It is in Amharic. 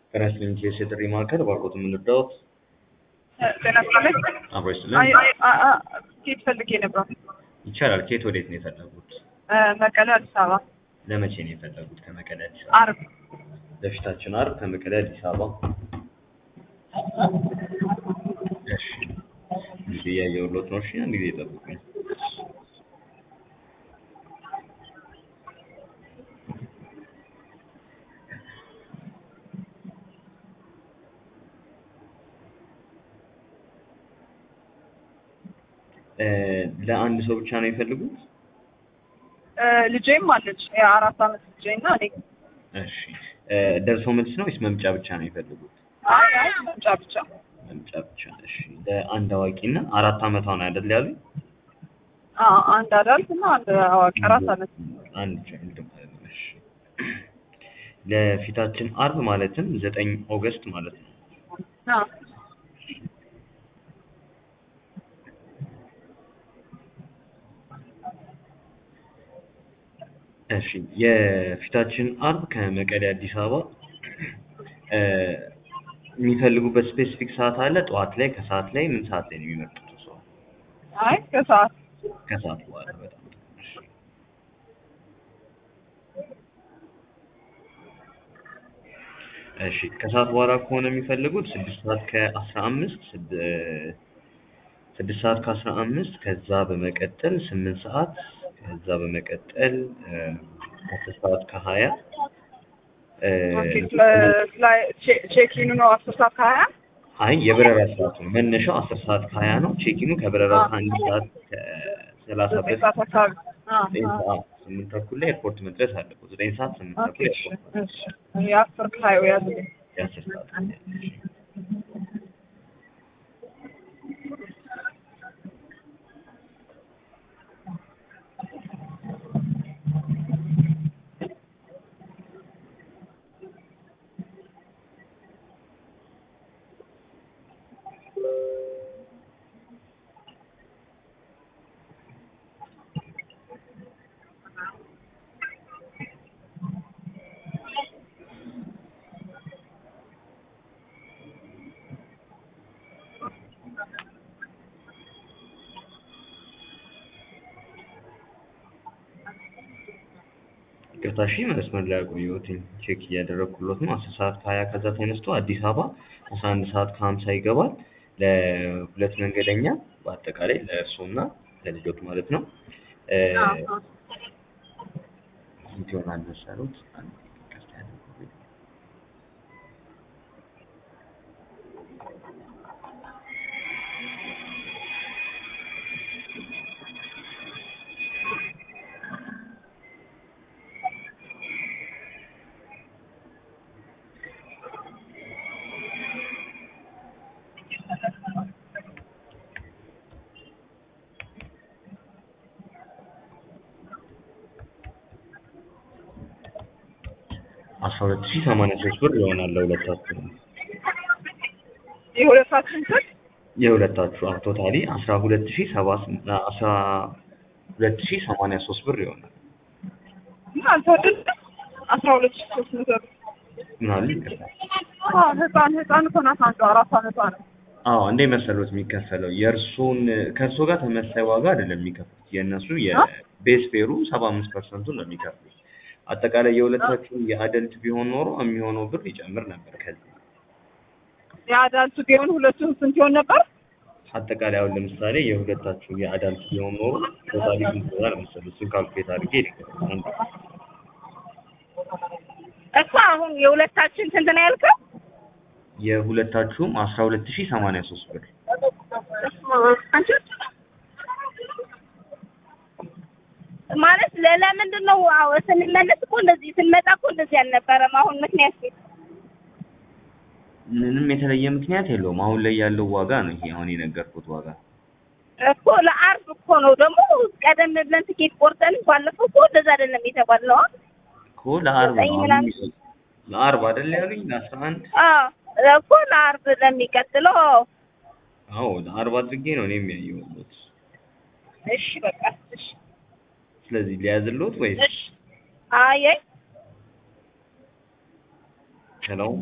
ከናሽናል የጥሪ ማዕከል ባርኮት የምንዳወት ጤና ይስጥልኝ። አብሮ ይስጥልን። አይ አይ አ- አ- ኬት ፈልጌ ነበር። ይቻላል። ከየት ወዴት ነው የፈለጉት? እ፣ መቀሌ አዲስ አበባ ለመቼ ነው የፈለጉት? ከመቀሌ አዲስ አበባ አርብ ለፊታችን አርብ ከመቀሌ አዲስ አበባ። እሺ ጊዜ እያየሁሎት ነው። እሺ አንድ ጊዜ ጠብቁኝ። እ፣ ለአንድ ሰው ብቻ ነው የፈልጉት? እ፣ ልጄም አለች የአራት አመት ልጄ እና እኔ እሺ እ፣ ደርሶ መልስ ነው ወይስ መምጫ ብቻ ነው የፈለጉት? አይ አይ መምጫ ብቻ መምጫ ብቻ። እሺ ለአንድ አዋቂ እና አራት አመቷ ነው አይደል ያሉኝ? አ፣ አንድ አዳልት እና አንድ አዋቂ አራት አመት አንድ ቻይልድ ማለት ነው። እሺ ለፊታችን አርብ ማለትም ዘጠኝ ኦገስት ማለት ነው። አ፣ እሺ የፊታችን አርብ ከመቀሌ አዲስ አበባ እ፣ የሚፈልጉበት ስፔሲፊክ ሰዓት አለ? ጠዋት ላይ፣ ከሰዓት ላይ፣ ምን ሰዓት ላይ ነው የሚመርጡት? ሰው አይ ከሰዓት ከሰዓት በኋላ በጣም ጥሩ። እሺ እሺ ከሰዓት በኋላ ከሆነ የሚፈልጉት ስድስት ሰዓት ከአስራ አምስት ስድስት ሰዓት ከአስራ አምስት ከዛ በመቀጠል ስምንት ሰዓት ከዛ በመቀጠል እ፣ አስር ሰዓት ከሀያ እ፣ ኦኬ ስለ- ስለ- ቼ- ቼኪኑ ነው አስር ሰዓት ከሀያ አይ የበረራ ሰዓቱ ነው መነሻው አስር ሰዓት ከሀያ ነው። ቼኪኑ ከበረራው አ። ከአንድ ሰዓት ከሰላሳ ዘጠኝ በፊት ሰዓት አካባቢ አ፣ ዘጠኝ አ። ሰዓት ስምንት ተኩል ላይ ኤርፖርት መድረስ አለበት። ዘጠኝ ሰዓት ስምንት ኦኬ ተኩል እሺ ኤርፖርት እሺ የአስር ከሀያው ያዝልኝ የአስር ሰዓት እሺ። ይቅርታ እሺ መስመር ላይ አቆየሁትኝ ቼክ እያደረግኩሎት ነው። አስር ሰዓት ከሀያ ከዛ ተነስቶ አዲስ አበባ አስራ አንድ ሰዓት ከሀምሳ ይገባል። ለሁለት መንገደኛ በአጠቃላይ ለእርስዎ እና ለልጆት ማለት ነው። እ፣ አ፣ አ። ስንት ይሆናል መሰሉት? አንድ ይቅርታ ያደርጉልኝ። አስራ ሁለት ሺህ ሰማንያ ሶስት ብር ይሆናል ለሁለታችሁ ነው። የሁለታችን ስልክ የሁለታችሁ አዎ ቶታሊ አስራ ሁለት ሺህ ሰባ ስም- አስራ ሁለት ሺህ ሰማንያ ሶስት ብር ይሆናል። ምን አልተወደደ አስራ ሁለት ሺህ ሶስት መቶ ብር ምን አሉ? ይቅርታ አ፣ ህፃን ህፃን እኮ ናት አንዷ አራት አመቷ ነው አዎ እንዴ መሰሎት የሚከፈለው የእርሱን ከእርሶ ጋር ተመሳሳይ ዋጋ አይደለም የሚከፍሉት የእነሱ የቤስ ፌሩ ሰባ አምስት ፐርሰንቱን ነው የሚከፍሉት። አጠቃላይ የሁለታችሁ የአደልት ቢሆን ኖሮ የሚሆነው ብር ይጨምር ነበር። ከዚህ የአዳልቱ ቢሆን ሁለቱም ስንት ይሆን ነበር? አጠቃላይ አሁን ለምሳሌ የሁለታችሁ የአዳልት ቢሆን ኖሮ ቶታሊ ስንት ይሆናል መሰሉት? እሱን ካልኩሌት አድርጌ ልንገርህ። አንድ እኮ አሁን የሁለታችን ስንት ነው ያልከው? የሁለታችሁም አስራ ሁለት ሺህ ሰማንያ ሶስት ብር አንቺ ማለት ለ- ለምንድን ነው አዎ ስንመለስ እኮ እንደዚህ ስንመጣ እኮ እንደዚህ አልነበረም። አሁን ምክንያት ነው ምንም የተለየ ምክንያት የለውም። አሁን ላይ ያለው ዋጋ ነው ይሄ አሁን የነገርኩት ዋጋ። እኮ ለአርብ እኮ ነው ደግሞ ቀደም ብለን ትኬት ቆርጠን ባለፈው እኮ እንደዛ አይደለም የተባልነው። እኮ ለአርብ ዘጠኝ ነው ምናምን አሁን ለአርብ አይደል ያሉኝ ለአስራ አንድ አዎ እኮ ለአርብ ለሚቀጥለው አዎ። አዎ ለአርብ አድርጌ ነው እኔ የሚያየሁት። እሺ በቃ እሺ ስለዚህ ሊያዝሎት ወይስ እሺ አይ አይ ሄሎ